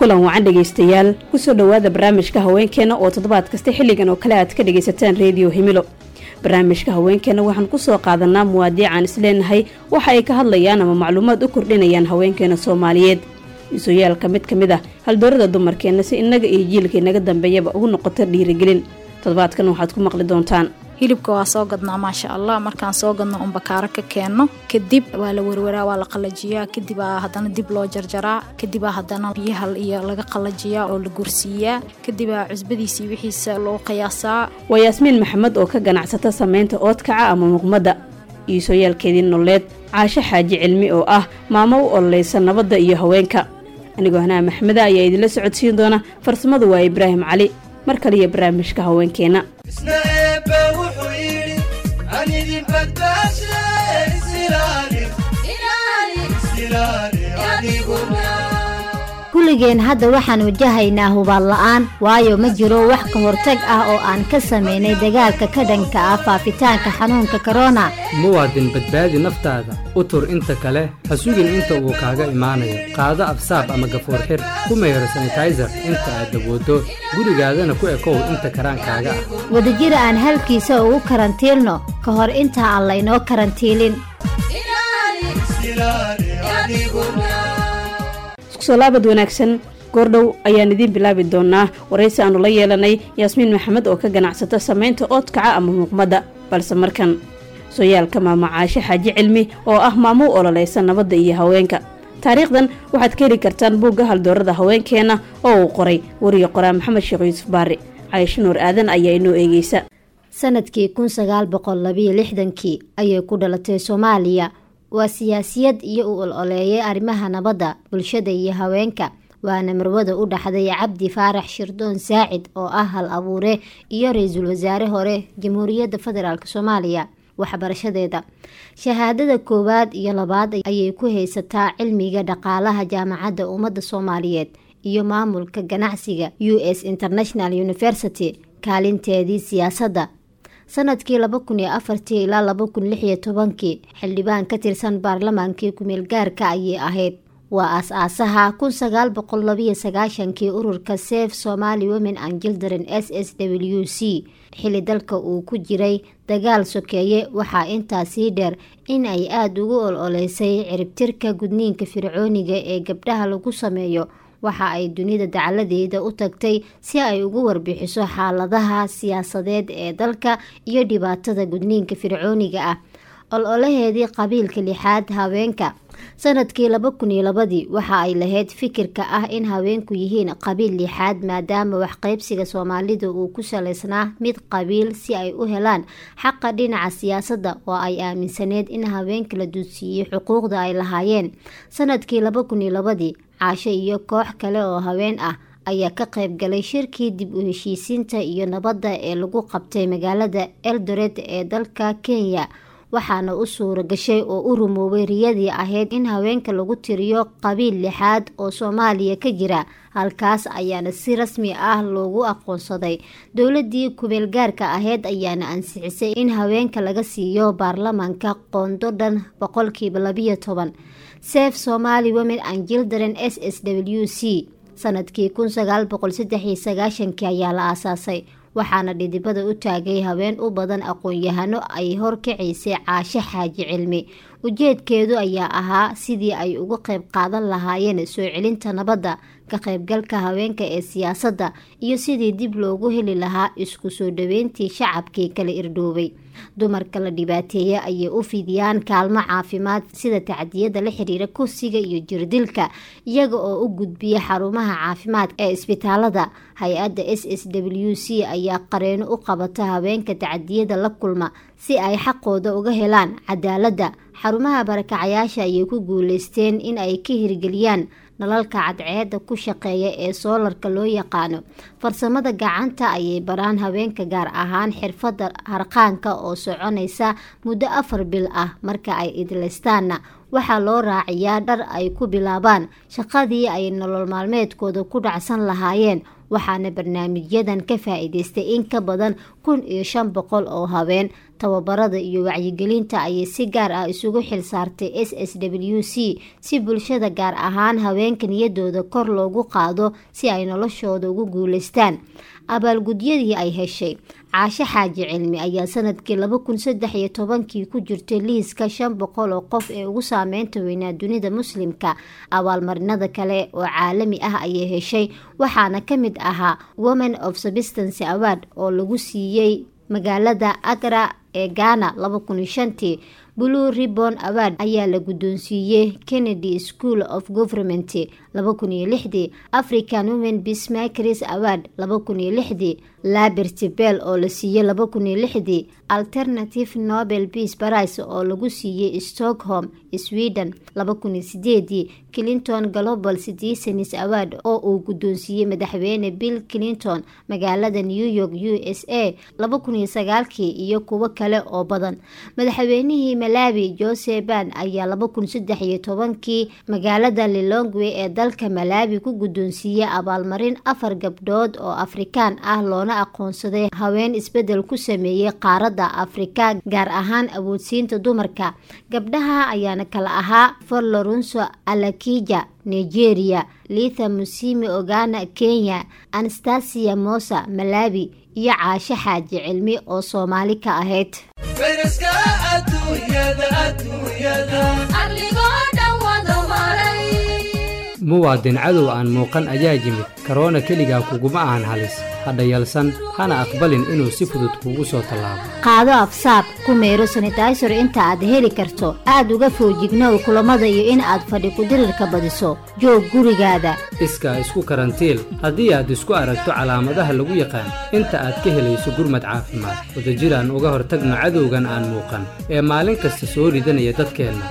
kulan wacan dhegaystayaal kusoo dhowaada barnaamijka haweenkeena oo toddobaad kasta xilligan oo kale aad ka dhagaysataan reediyo himilo barnaamijka haweenkeena waxaan kusoo qaadanaa muwaadiic aan isleenahay waxa ay ka hadlayaan ama macluumaad u kordhinayaan haweenkeena soomaaliyeed iisooyaalka mid ka mid ah haldoorada dumarkeenna si innaga iyo jiilka inaga dambeeyaba ugu noqoto dhiirigelin toddobaadkan waxaad ku maqli doontaan hilibka waa soo gadnaa maasha allah markaan soo gadno un bakaaro ka keenno kadib waa la werwaraa waa la qalajiyaa kadibaa haddana dib loo jarjaraa kadibaa haddana biyaha iyo laga qalajiyaa oo la gursiiyaa kadibaa cusbadiisii wixiisa loo qiyaasaa waa yaasmiin maxamed oo ka ganacsata samaynta oodkaca ama muqmadda iisooyaalkeedii nololeed caasho xaaji cilmi oo ah maamo u ololeysa nabadda iyo haweenka anigoo hanaa maxmeda ayaa idinla socodsiin doona farsamadu waa ibraahim cali mar kaliya barnaamijka haweenkeena kulligeen hadda waxaan wajahaynaa hubaal la'aan waayo ma jiro wax ka hortag ah oo aan ka samaynay dagaalka ka dhanka ah faafitaanka xanuunka korona muwaadin badbaadi naftaada u tur inta kale ha sugin inta uu kaaga imaanayo qaado absaab ama gafuur xir ku mayro sanitayser inta aad dabooddo gurigaadana ku ekow inta karaankaaga ah wadajir aan halkiisa ugu karantiilno ka hor inta aan laynoo karantiilin iskusolaabad wanaagsan goordhow ayaan idiin bilaabi doonaa waraysi aanu la yeelanay yaasmiin maxamed oo ka ganacsata samaynta oodkaca ama muuqmadda balse markan sooyaalka maamo caashe xaaji cilmi oo ah maamo u ololeysa nabadda iyo haweenka taariikhdan waxaad ka heli kartaan buugga haldoorada haweenkeena oo uu qoray wariye qoraa maxamed sheekh yuusuf baari caysho nuur aadan ayaa inoo eegeysa sanadkii kun sagaal boqol labiyo lixdankii ayay ku dhalatay soomaaliya waa siyaasiyad iyo u ol-oleeyay arrimaha nabadda bulshada iyo haweenka waana marwada u dhaxday cabdi faarax shirdoon saacid oo ah hal abuure iyo ra-iisul wasaare hore jamhuuriyadda federaalk soomaaliya waxbarashadeeda shahaadada koowaad iyo labaad ayay ku haysataa cilmiga dhaqaalaha jaamacadda ummadda soomaaliyeed iyo maamulka ganacsiga u s international university kaalinteedii siyaasadda sanadkii laba kun iyo afartii ilaa laba kun lix iyo tobankii xildhibaan ka tirsan baarlamaankii kumeel gaarka ayay ahayd waa aas-aasaha kun sagaal boqol labiyo sagaashankii ururka sef somali women and children s s w c xili dalka uu ku jiray dagaal sokeeye waxaa intaasii dheer in ay aada ugu ol-oleysay ciribtirka gudniinka fircooniga ee gabdhaha lagu sameeyo waxa ay dunida dacaladeeda u tagtay si ay ugu warbixiso xaaladaha siyaasadeed ee dalka iyo dhibaatada gudniinka fircooniga ah ol-olaheedii qabiilka lixaad haweenka sanadkii laba kun iyo labadii waxa ay lahayd fikirka ah in haweenku yihiin qabiil lixaad maadaama waxqeybsiga soomaalida uu ku saleysnaa mid qabiil si ay u helaan xaqa dhinaca siyaasadda oo ay aaminsaneed in haweenka la duudsiiyey xuquuqda ay lahaayeen sanadkii laba kun iyo labadii caasho iyo koox kale oo haween ah ayaa ka qayb galay shirkii dib u heshiisiinta iyo nabadda ee lagu qabtay magaalada eldoret ee dalka kenya waxaana u suura gashay oo u rumoobay riyadii ahayd in haweenka lagu tiriyo qabiil lixaad oo soomaaliya ka jira halkaas ayaana si rasmi ah loogu aqoonsaday dowladii kumeel gaarka ahayd ayaana ansixisay in haweenka laga siiyo baarlamaanka qoondo dhan boqolkiiba labiyo toban sef somali women and children s s w c sanadkii kun sagaal boqol saddex iyo sagaashankii ayaa la aasaasay waxaana dhidibada u taagay haween u badan aqoon-yahano ay horkacaysay caasho xaaji cilmi ujeedkeedu ayaa ahaa sidii ay uga qayb qaadan lahaayeen soo celinta nabadda ka qaybgalka haweenka ee siyaasadda iyo sidii dib loogu heli lahaa isku soo dhaweyntii shacabkii kala irdhoobay dumarka la dhibaateeya ayay u fidiyaan kaalmo caafimaad sida tacdiyada la xiriira kursiga iyo jirdilka iyaga oo u gudbiya xarumaha caafimaadka ee isbitaalada hay-adda s s w c ayaa qareeno u qabata haweenka tacdiyada la kulma si ay xaqooda uga helaan cadaaladda xarumaha barakacayaasha ayay ku guuleysteen in ay ka hirgeliyaan nalalka cadceeda ku shaqeeya ee soolarka loo yaqaano farsamada gacanta ayay baraan haweenka gaar ahaan xirfadda harqaanka oo soconaysa muddo afar bil ah marka ay idlaystaanna waxaa loo raaciyaa dhar ay ku bilaabaan shaqadii ay nolol maalmeedkooda ku dhacsan lahaayeen waxaana barnaamijyadan ka faa-iideystay in ka badan kun iyo shan boqol oo haween tababarada iyo wacyigelinta ayay si gaar ah isugu xil saartay s s w c si bulshada gaar ahaan haweenka niyadooda kor loogu qaado si ay noloshooda ugu guuleystaan abaalgudyadii ay heshay caashe xaaji cilmi ayaa sanadkii laba kun saddex iyo tobankii ku jirtay liiska shan boqol oo qof ee ugu saameynta weynaa dunida muslimka abaalmarinada kale oo caalami ah ayay heshay waxaana ka mid ahaa women of substance award oo lagu siiyey magaalada agra ee ghana laba kun iyo shantii blue ribon award ayaa la guddoonsiiyey kennedy school of government laba kun iyo lixdii african women bismakers award laba kun iyo lixdii laberty bell oo la siiyey laba kun iyo lixdii alternative nobel peace price oo lagu siiyey stockholm sweden laba kun iyo sideedii clinton global citizens award oo uu guddoonsiiyey madaxweyne bill clinton magaalada new york u s a laba kun iyo sagaalkii iyo kuwo kale oo badan madaxweynihii malawi jose ban ayaa laba kun saddex iyo tobankii magaalada lilongwe ee dalka malawi ku guddoonsiiyey abaalmarin afar gabdhood oo afrikaan ah loona aqoonsaday haween isbedel ku sameeyey qaaradda afrika gaar ahaan awoodsiinta dumarka gabdhaha ayaana kala ahaa forlorunso alakija nigeria litha musimi ogana kenya anastasia mosa malawi iyo caashe xaaji cilmi oo soomaali ka ahayd muwaadin cadow aan muuqan ayaa yimid karoona keligaa kuguma ahan halis hadha yalsan hana aqbalin inuu si fudud kuugu soo tallaabo qaado afsaab ku meero sanitaysor inta aad heli karto aad uga foojignow kulamada iyo in aad fadhi kudirirka badiso joog gurigaada iskaa isku karantiil haddii aad isku aragto calaamadaha lagu yaqaan inta aad ka helayso gurmad caafimaad wadajiraan uga hortagno cadowgan aan muuqan ee maalin kasta soo ridanaya dadkeenna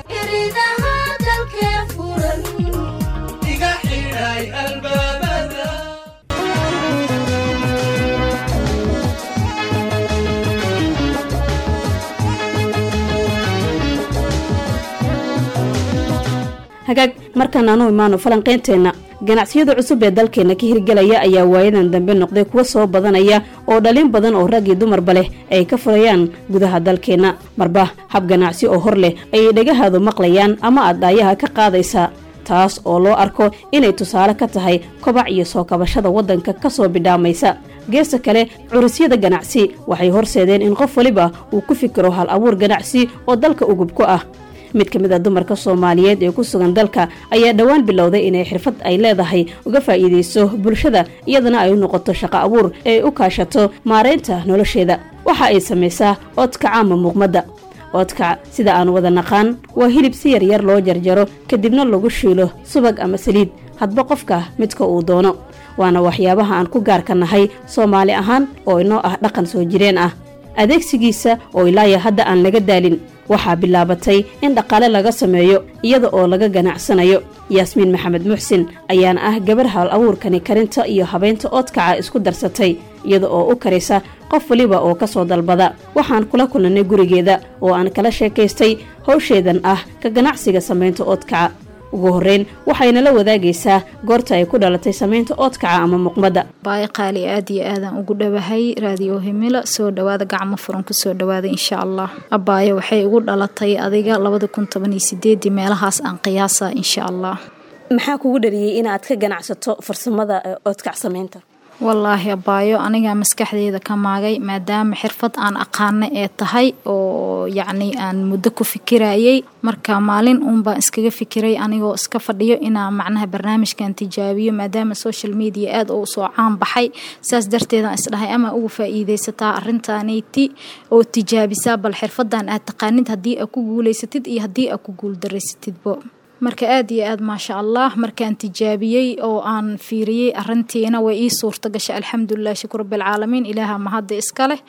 hagaag markaan aanu imaano falanqeynteenna ganacsiyada cusub ee dalkeena ka hirgelaya ayaa waayadan dambe noqday kuwa soo badanaya oo dhalin badan oo rag iyo dumarba leh ay ka furayaan gudaha dalkeenna marba hab ganacsi oo hor leh ayay dhagahaadu maqlayaan ama aad dhaayaha ka qaadaysaa taas oo loo arko inay tusaale ka tahay kobac iyo soo kabashada waddanka ka soo bidhaamaysa geesta kale curusyada ganacsi waxay horseedeen in qof waliba uu ku fikiro hal abuur ganacsi oo dalka ugub ku ah mid ka mid a dumarka soomaaliyeed ee ku sugan dalka ayaa dhowaan bilowday inay xirfad ay leedahay uga faa'iidayso bulshada iyadana ay u noqoto shaqo abuur ee ay u kaashato maaraynta nolosheeda waxa ay samaysaa oodkaca ama muuqmadda oodkac sida aan wada naqaan waa hilib si yaryar loo jarjaro kadibna lagu shiilo subag ama saliid hadba qofka midka uu doono waana waxyaabaha aan ku gaarka nahay soomaali ahaan oo inoo ah dhaqan soo jireen ah adeegsigiisa oo ilaaya hadda aan laga daalin waxaa bilaabatay in dhaqaale laga sameeyo iyada oo laga ganacsanayo yaasmiin maxamed muxsin ayaana ah gabar hal abuurkani karinta iyo habeynta oodkaca isku darsatay iyada oo u karisa qof waliba oo ka soo dalbada waxaan kula kulannay gurigeeda oo aan kala sheekaystay howsheedan ah ka ganacsiga samaynta oodkaca ugu horreyn waxayna la wadaagaysaa goorta ay ku dhalatay samaynta oodkaca ama muqmadda baay qaali aad iyo aadaan ugu dhowahay raadiyo himila soo dhawaada gacmo furan kusoo dhawaada insha allah abaayo waxay ugu dhalatay adiga labada kun toban iyo sideedii meelahaas aan qiyaasa insha allah maxaa kugu dhaliyey inaad ka ganacsato farsamada oodkac samaynta wallaahi abaayo anigaa maskaxdeeda ka maagay maadaama xirfad aan aqaana ee tahay oo yacni aan muddo ku fikirayay marka maalin uunbaan iskaga fikiray anigoo iska fadhiyo inaa macnaha barnaamijkan tijaabiyo maadaama social media aada u soo caan baxay saas darteedaan isdhahay ama ugu faa-iideysataa arintaanayti oo tijaabisaa bal xirfadan aad taqaanid haddii aad ku guuleysatid iyo haddii aad ku guuldareysatidbo marka aad iyo aad maasha allah markaan tijaabiyey oo aan fiiriyey arintiina way ii suurta gashay alxamdulilah shukur rabilcaalamiin ilaaha mahadda iska leh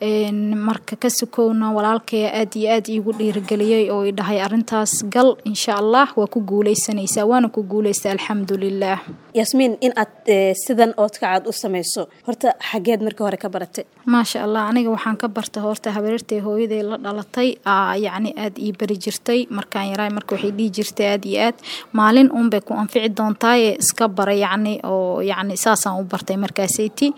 marka ka sukowna walaalkaya aad iyo aad iigu dhiirigeliyey oo i dhahay arintaas gal insha allah waa ku guuleysanaysaa waana ku guuleysta alxamdulilah yaasmiin in aad sidan oodkacaad u samayso horta xageed markii hore ka baratay maasha allah aniga waxaan ka barta horta habareertay hooyaday la dhalatay yacni aad ii bari jirtay markaan yaraay marka waxay dhihi jirtay aad iyo aad maalin uunbay ku anfici doontaaye iska bara yacni oo yacni saasaan u bartay markaasayti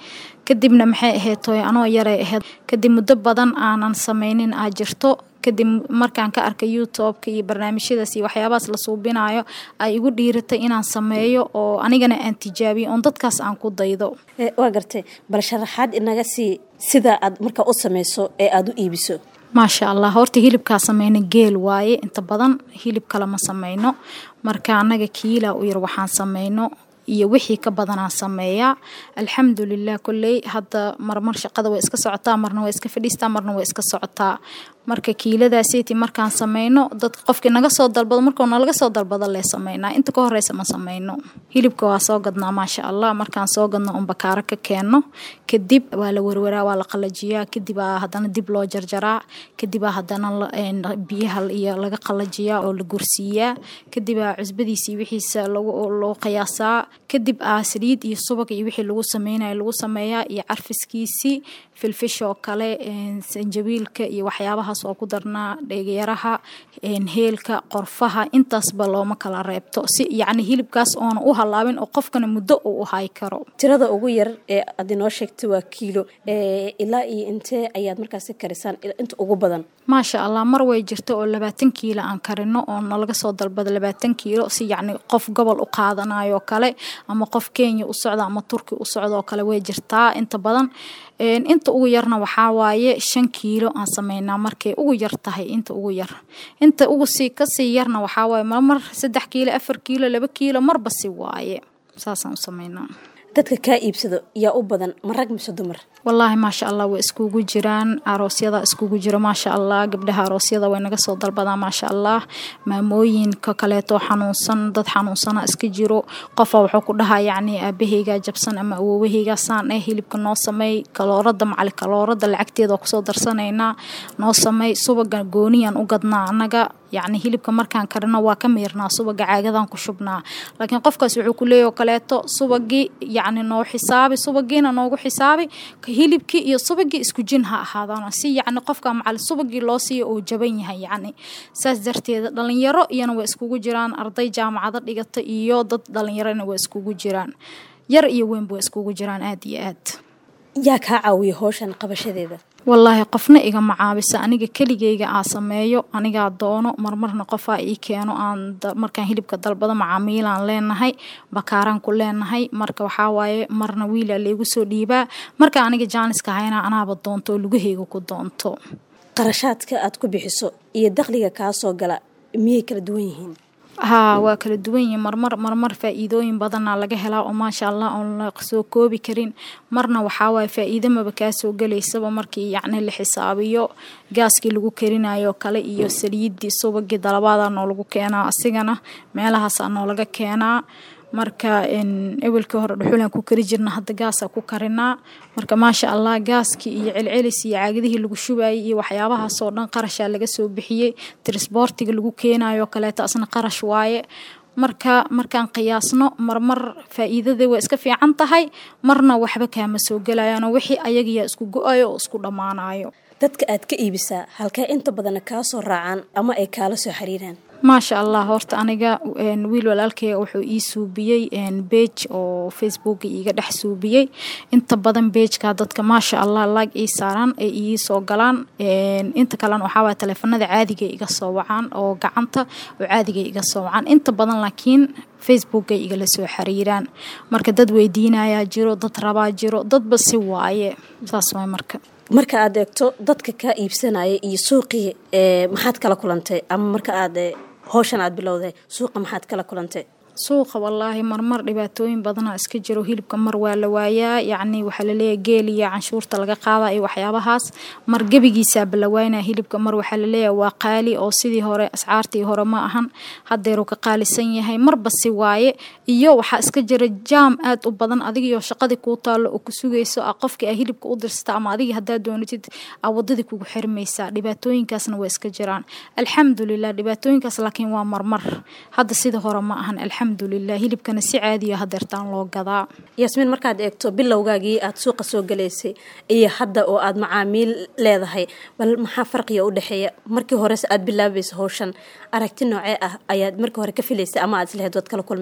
kadibna maxay ahayd tooy anoo yaray ahayd kadib muddo badan aanan sameynin aa jirto kadib markaan ka arkay youtubeka iyo barnaamijyadaas iyo waxyaabahaas la suubinayo ay igu dhiiratay inaan sameeyo oo anigana aan tijaabiyo oon dadkaas aan ku daydo waa gartay bal sharaxaad inaga sii sida aad markaa u sameyso ee aada u iibiso maasha allah horta hilibkaa sameyna geel waaye inta badan hilib kale ma sameyno marka annaga kiila u yar waxaan sameyno iyo wixii ka badanaa sameeyaa alxamdulilah kolley hadda marmar shaqada way iska socotaa marna way iska fadhiistaa marna way iska socotaa marka kiiladaaseti markaan sameyno dad qofkii naga soo dalbado markuu nalaga soo dalbado lee sameynaa inta ka horeysa ma sameyno hilibka waa soo gadnaa maasha allah markaan soo gadno un bakaaro ka keenno kadib waa la werwaraa waa la qalajiyaa kadibaa haddana dib loo jarjaraa kadibaa haddana biyaha iyo laga qalajiyaa oo la gursiiyaa kadibaa cusbadiisii wixiisa loo qiyaasaa kadib aa saliid iyo subag iyo wixii lagu sameynayo lagu sameeyaa iyo carfiskiisii filfishoo kale sanjabiilka iyo waxyaabahaas oo ku darnaa dheegyaraha heelka qorfaha intaasba looma kala reebto si yacni hilibkaas oona u halaabin oo qofkana muddo uu u hay karo tirada ugu yar ee aad inoo sheegtay waa kiilo ilaa iyo intee ayaad markaasi karisaan inta ugu badan maasha allah mar way jirto oo labaatan kiilo aan karino oo nalaga soo dalbado labaatan kiilo si yacni qof gobol u qaadanayo kale ama qof kenya u socda ama turki u socda oo kale way jirtaa inta badan inta ugu yarna waxaa waaye shan kiilo aan sameynaa markay ugu yar tahay inta ugu yar inta ugu sii kasii yarna waxaa waaye marmar saddex kiilo afar kiilo laba kiilo marba si waaye saasaan u sameynaa dadka kaa iibsado yaa u badan ma rag mise dumar wallaahi maasha allah way iskugu jiraan aroosyada iskugu jiro maasha allah gabdhaha aroosyada way naga soo dalbadaan maasha allah maamooyinka kaleeto xanuunsan dad xanuunsana iska jiro qofa wuxuu ku dhahaa yacni aabahaygaa jabsan ama awoowahaygaa saan eh hilibka noo sameey kaloorada macali kaloorada lacagteeda kusoo darsanaynaa noo sameey subaga gooniyaan u gadnaa annaga yacni hilibka markaan karino waa ka miirnaa subaga caagadan ku shubnaa laakiin qofkaas wuxuu ku leeyahy kaleeto subagii yacni noo xisaabi subagiina noogu xisaabi hilibkii iyo subagii isku jin ha ahaadaan si yacni qofka macali subagii loo siiyo uu jaban yahay yacni saas darteeda dhalinyaro iyana way iskugu jiraan arday jaamacado dhigata iyo dad dhalinyarona way iskugu jiraan yar iyo weynba way iskugu jiraan aada iyo aad yaa kaa caawiya howshan qabashadeeda wallaahi qofna igama caabisa aniga keligeyga aa sameeyo anigaa doono marmarna qofaa ii keeno aan markaan hilibka dalbado macaamiilaan leenahay bakaaraan ku leenahay marka waxaa waaye marna wiilaa laygu soo dhiibaa marka aniga jaaniska hayna anaaba doonto oo lugaheyga ku doonto qarashaadka aad ku bixiso iyo dakhliga kaa soo gala miyay kala duwan yihiin haa waa kala duwan yihiin marmar marmar faa-iidooyin badanaa laga helaa oo maasha allah oon la soo koobi karin marna waxaa waaye faa-iido maba kaa soo gelaysaba markii yacni la xisaabiyo gaaskii lagu karinayo kale iyo saliidii subagii dalabaadaa noolagu keenaa asigana meelahaasaa noolaga keenaa marka ewelkii hore dhuxulaan ku kari jirna hadda gaasaa ku karinaa marka maasha allah gaaskii iyo celcelis iyo caagadihii lagu shubayay iyo waxyaabahaasoo dhan qarashaa laga soo bixiyey trisboortiga lagu keenayo kaleeto asna qarash waaye marka markaan qiyaasno marmar faa-iidada waa iska fiican tahay marna waxba kaama soo gelayaanoo wixii ayagayaa isku go-ayo oo isku dhammaanayo dadka aad ka iibisaa halkee inta badana kaa soo raacaan ama ay kaala soo xiriiraan maasha allah horta aniga wiil walaalkeyga wuxuu ii suubiyey beej oo facebooka iiga dhex suubiyey inta badan beejka dadka maasha allah laag ii saaraan ay ii soo galaan inta kalena waxaa waaya taleefanada caadiga iga soo wacaan oo gacanta oo caadiga iga soo wacaan inta badan laakiin facebookay igala soo xiriiraan marka dad weydiinayaa jiro dad rabaa jiro dadba si waaye saas waay marka marka aad eegto dadka kaa iibsanaya iyo suuqii maxaad kala kulantay ama marka aad howshan aad bilowday suuqa maxaad kala kulantay suuqa wallaahi marmar dhibaatooyin badanaa iska jiro hilibka mar waa la waayaa yacni waxaa laleeyahay geel iyo canshuurta laga qaada iyo waxyaabahaas mar gebigiisaaba la waynaa hilibka mar waxaa laleeyahay waa qaali oo sidii hore ascaartii hore ma ahan haddeeruu ka qaalisan yahay marba si waaye iyo waxaa iska jira jaam aad u badan adigiyo shaqadii kuu taallo oo ku sugayso a qofkii a hilibka u dirsata ama adigii haddaad doonatid a wadadii kugu xirmaysaa dhibaatooyinkaasna waa iska jiraan alxamdulilah dhibaatooyinkaas laakiin waa marmar hadda sida hore ma ahan alxamdulilah hilibkana si caadiya hadeertaan loo gadaa yaasmiin markaad eegto bilowgaagii aad suuqa soo galaysay iyo hadda oo aad macaamiil leedahay bal maxaa farqiga u dhexeeya markii horese aad bilaabaysa howshan aragti noocee ah ayaad markii hore ka filaysay ama aad isleheyd waad kala kulmaysaa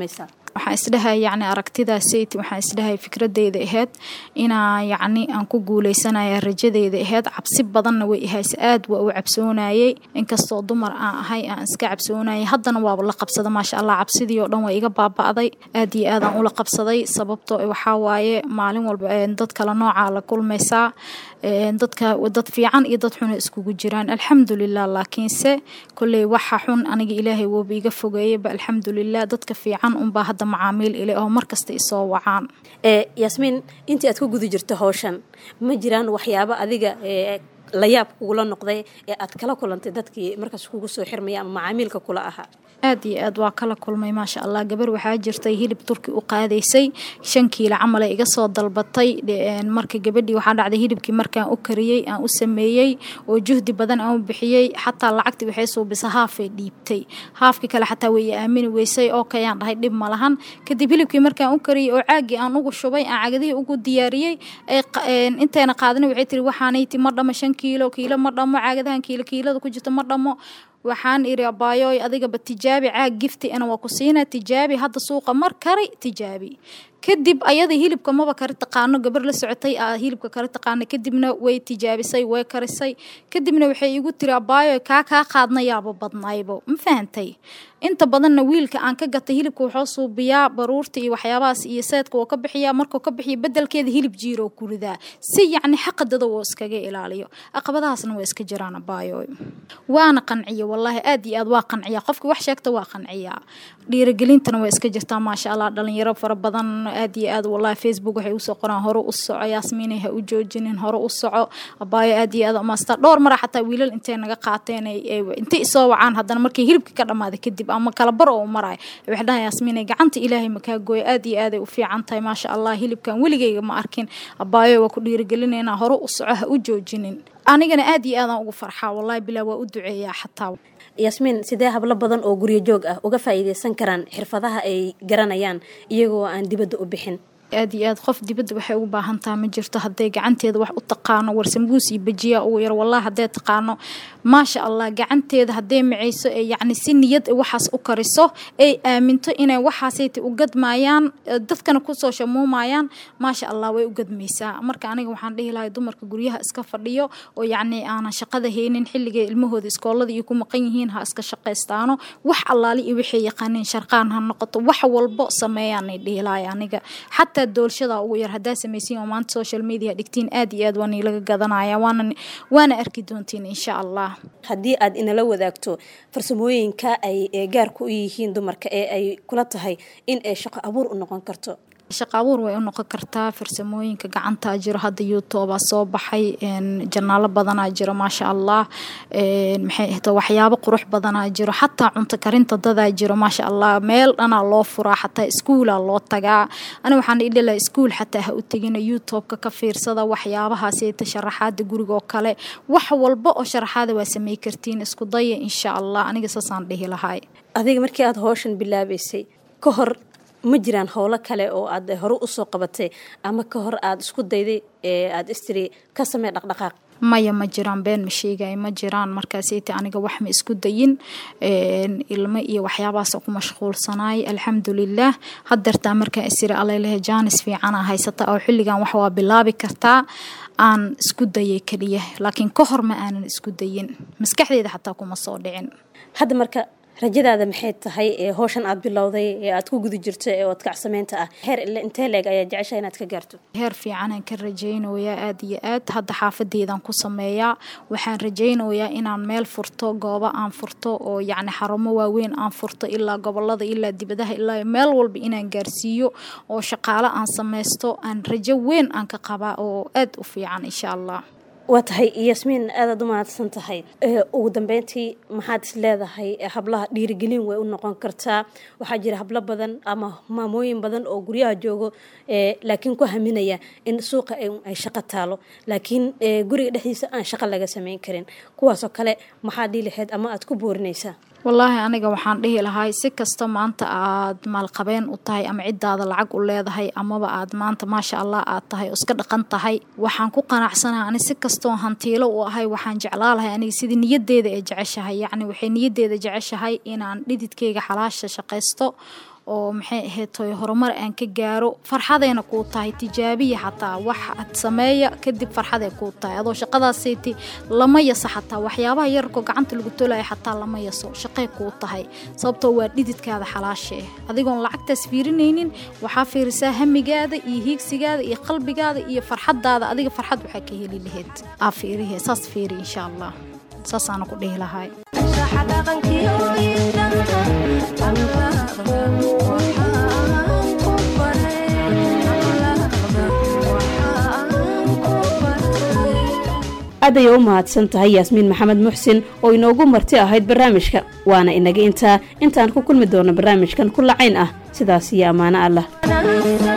waxaan isdhahay yacni aragtidaasayt waxaan isdhahay fikradeyda ahayd inaa yacni aan ku guuleysanaya rajadeyda ahayd cabsi badanna way ihayse aad waa u cabsoonayey inkastoo dumar aan ahay aan iska cabsoonayay haddana waaba la qabsada maasha allah cabsidii oo dhan waa iga baaba'day aad iyo aadaan ula qabsaday sababtoo waxaa waaye maalin walba dad kale noocaa la kulmaysaa dadka dad fiican iyo dad xuna iskugu jiraan alxamdulilah laakiinse kolley waxa xun aniga ilaahay wooba iga fogeeyaba alxamdulilah dadka fiican unbaa hadda macaamiil ile oo markasta isoo wacaan yaasmiin intii aad ku guda jirto howshan ma jiraan waxyaabo adiga la yaab kugula noqday ee aad kala kulantay dadkii markaas kugu soo xirmaya ama macaamiilka kula ahaa aad iyo aad waa kala kulmay maasha allah gabar waxaa jirtay hilib turki u qaadaysay shan kiilo camal ay iga soo dalbatay marka gabadhii waxaa dhacday hilibkii markaan u kariyey aan u sameeyey oo juhdi badan aan u bixiyey xataa lacagtii waxay suubisa haafay dhiibtay haafkii kale xataa way aamini weysay oo kayaan dhahay dhib ma lahan kadib hilibkii markaan u kariyey oo caagii aan ugu shubay aan cagadihii ugu diyaariyey intayna qaadana waxay tiri waxaanayti ma dhamo shan kiilo kiilo ma dhamo caagadahan kiilo kiilada ku jirto ma dhamo waxaan iri abaayoy adigaba tijaabi caag gifti ana waa ku siina tijaabi hadda suuqa mar kari tijaabi kadib ayada hilibka maba kari taqaano gabar la socotay aa hilibka kari taqaana kadibna way tijaabisay way karisay kadibna waxay igu tiri abaayoy kaa kaa qaadna yaaba badnaybo ma fahantay inta badanna wiilka aan ka gatay hilibka wuxuu suubiyaa baruurta iyo waxyaabahaas iyo seedka wuu ka bixiyaa markuu ka bixiya bedelkeeda hilib jiiroo ku ridaa si yacni xaqadada woo iskaga ilaaliyo caqabadahaasna waa iska jiraan abaayoy waana qanciya wallaahi aad iyo aad waa qanciya qofki wax sheegta waa qanciyaa dhiirigelintana waa iska jirtaa maasha allah dhalinyaro fara badan aad iyo aad wallaahi facebook waxay usoo qoraan hore u soco yaasmiinay ha u joojinin hore u soco abaayo aad iyo aad umaastaa dhowr mara xataa wiilal intay naga qaateen intay isoo wacaan haddana markii hilibka ka dhammaaday kadib ama kala bar oo maraay waxay dhahan yaasmiinay gacanta ilaahay makaa gooya aad iyo aaday u fiican tahay maasha allah hilibkan weligayga ma arkin abaayo waa ku dhiirigelinaynaa hore u soco ha u joojinin anigana aad iyo aadaan ugu farxaa wallahi bilaa waa u duceeyaa xataa yaasmiin sidee hablo badan oo guryo joog ah uga faa'iidaysan karaan xirfadaha ay garanayaan iyagoo aan dibadda u bixin aad iyo aad qof dibadda waxay ugu baahan taha ma jirto hadday gacanteeda wax u taqaano warsambuus iyo bajiya ugu yar wallahi hadday taqaano maasha allah gacanteeda hadday macayso ee yacni si niyad waxaas u kariso ay aaminto inay waxaasayta u gadmaayaan dadkana kusoo shamuumayaan maasha allah way u gadmaysaa marka aniga waxaan dhihi lahay dumarka guryaha iska fadhiyo oo yacni aanan shaqada haynin xilligay ilmahooda iskoolada iyo ku maqan yihiin ha iska shaqaystaano wax allaali iyo waxay yaqaaniin sharqaan ha noqoto wax walbo sameeyaanay dhihi lahay aniga xataa doolshada ugu yar haddaa samaysiin oo maanta social media dhigtiin aad iyo aad waa niilaga gadanaya waana waana arki doontiin insha allah haddii aad inala wadaagto farsamooyinka ay gaarku u yihiin dumarka ee ay kula tahay in ay shaqo abuur u noqon karto shaqa abuur way u noqon kartaa farsamooyinka gacantaa jiro hadda youtubea soo baxay janaalo badanaa jiro maasha allah maxay ahto waxyaabo qurux badanaa jiro xataa cunto karinta dadaa jiro maasha allah meel dhanaa loo furaa xataa iskuulaa loo tagaa ani waxaan idhila iskuul xataa ha u tegina youtubeka ka fiirsada waxyaabahaaseta sharaxaada gurigoo kale wax walba oo sharaxaada waa samey kartiin isku daya insha allah aniga saasaan dhihi lahay adiga markii aada howshan bilaabaysay ka hor ma jiraan howlo kale oo aad hore usoo qabatay ama ka hor aada isku dayday ee aada istiri ka samee dhaqdhaqaaq maya ma jiraan been ma sheegay ma jiraan markaasayta aniga wax ma isku dayin ilmo iyo waxyaabahaas ku mashquulsanaay alxamdulilah hadeertaa markaan isiri alalehe jaanis fiicana haysata oo xilligan wax waa bilaabi kartaa aan isku dayay keliya laakiin ka hor ma aanan isku dayin maskaxdeeda xataa kuma soo dhicin hadda marka rajadaada maxay tahay ee howshan aad bilowday ee aad ku guda jirto ee odkacsameynta ah heer ile intee leeg ayaa jecesha inaad ka gaarto heer fiicanaan ka rajaynayaa aad iyo aad hadda xaafadeydaan ku sameeyaa waxaan rajaynayaa inaan meel furto goobo aan furto oo yacni xarumo waaweyn aan furto ilaa gobolada ilaa dibadaha ilaa meel walba inaan gaarsiiyo oo shaqaalo aan sameysto aan rajo weyn aan ka qabaa oo aad u fiican insha allah waa tahay yasmiin aadaad u mahadsan tahay ugu dambeyntii maxaad is leedahay hablaha dhiirigelin way u noqon kartaa waxaa jira hablo badan ama maamooyin badan oo guryaha joogo laakiin ku haminaya in suuqa ay shaqo taalo laakiin guriga dhexdiisa aan shaqo laga sameyn karin kuwaasoo kale maxaad dhii lahayd ama aad ku boorinaysaa wallaahi aniga waxaan dhihi lahay si kasta maanta aad maalqabeen u tahay ama ciddaada lacag u leedahay amaba aad maanta maasha allah aad tahay oo iska dhaqan tahay waxaan ku qanacsanahay ani si kastoo hantiilo u ahay waxaan jeclaa lahay aniga sidii niyadeeda ee jeceshahay yacni waxay niyadeeda jeceshahay inaan dhididkayga xalaasha shaqaysto oo maxay ahayd horumar aan ka gaaro farxadayna kuu tahay tijaabiya xataa wax ad sameeya kadib farxaday kuu tahay adoo shaqadaasiti lama yaso xataa waxyaabaha yararkoo gacanta lagu tolaya xataa lama yaso shaqay kuu tahay sababtoo waa dhididkaada xalaasha ah adigoon lacagtaas fiirinaynin waxaa fiirisaa hamigaada iyo hiigsigaada iyo qalbigaada iyo farxadaada adiga farxad waxaa ka heli lahayd aa fiirihe saas fiiri insha allah saasaana ku dhihi lahay aad ayay u mahadsan tahay yaasmiin maxamed muxsin oo inoogu marti ahayd barnaamijka waana inaga intaa intaan ku kulmi doono barnaamijkan ku lacayn ah sidaas iyo ammaano allah